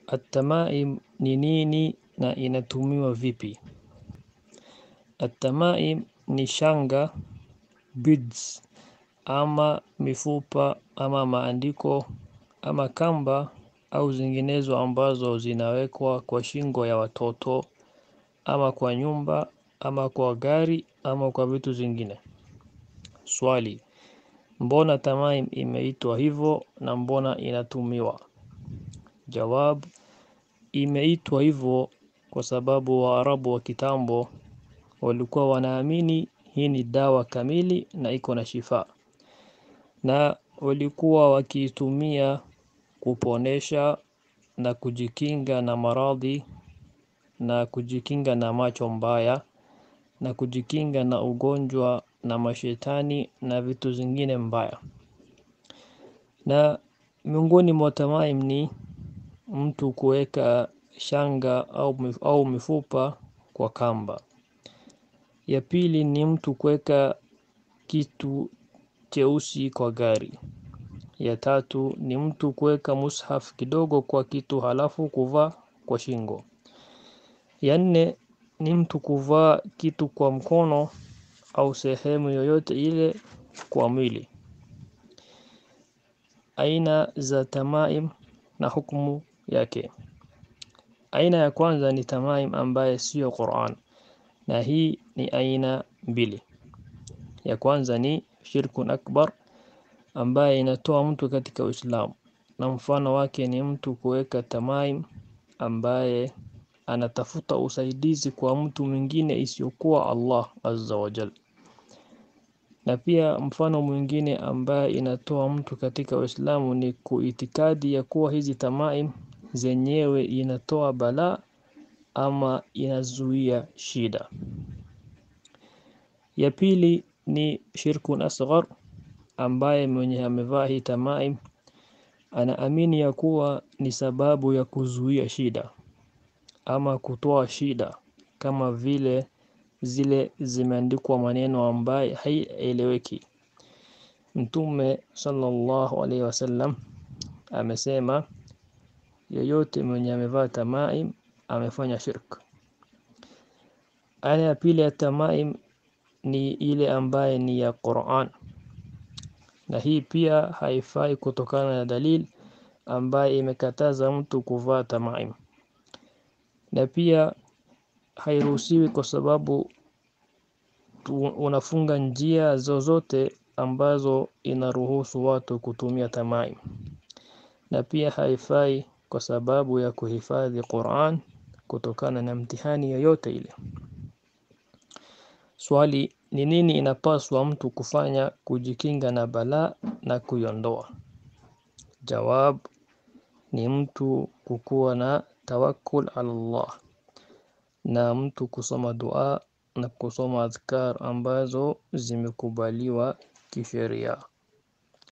Atamaim ni nini na inatumiwa vipi? Atamaim ni shanga, beads, ama mifupa, ama maandiko, ama kamba au zinginezo ambazo zinawekwa kwa shingo ya watoto, ama kwa nyumba, ama kwa gari, ama kwa vitu zingine. Swali, mbona tamaim imeitwa hivo na mbona inatumiwa? Jawab, imeitwa hivo kwa sababu waarabu wa kitambo walikuwa wanaamini hii ni dawa kamili na iko na shifa. Na walikuwa wakiitumia kuponesha na kujikinga na maradhi na kujikinga na macho mbaya na kujikinga na ugonjwa na mashetani na vitu zingine mbaya. Na miongoni mwa tamaim ni mtu kueka shanga au mifupa kwa kamba. Ya pili ni mtu kueka kitu cheusi kwa gari. Ya tatu ni mtu kueka mushaf kidogo kwa kitu halafu kuvaa kwa shingo. Ya nne ni mtu kuvaa kitu kwa mkono au sehemu yoyote ile kwa mwili. Aina za tamaim na hukumu yake. Aina ya kwanza ni tamaim ambaye sio Qur'an na hii ni aina mbili. Ya kwanza ni shirkun akbar ambaye inatoa mtu katika uislamu na mfano wake ni mtu kueka tamaim ambaye anatafuta usaidizi kwa mtu mwingine isiyokuwa Allah azza wa jal. Na pia mfano mwingine ambaye inatoa mtu katika uislamu ni kuitikadi ya kuwa hizi tamaim zenyewe inatoa balaa ama inazuia shida. Ya pili ni shirkun asghar ambaye mwenye amevaa hii tamaim anaamini ya kuwa ni sababu ya kuzuia shida ama kutoa shida kama vile zile zimeandikwa maneno ambaye haieleweki. Mtume sallallahu alaihi wasallam amesema yeyote mwenye amevaa tamaim amefanya shirk. Aina ya pili ya tamaim ni ile ambaye ni ya Qur'an na hii pia haifai kutokana na dalil ambaye imekataza mtu kuvaa tamaim. Na pia hairuhusiwi kwa sababu unafunga njia zozote ambazo inaruhusu watu kutumia tamaim. Na pia haifai kwa sababu ya kuhifadhi Qur'an kutokana na mtihani yoyote ile. Swali ni nini inapaswa mtu kufanya kujikinga na balaa na kuiondoa? Jawab ni mtu kukuwa na tawakkul ala Allah na mtu kusoma dua na kusoma adhkar ambazo zimekubaliwa kisheria.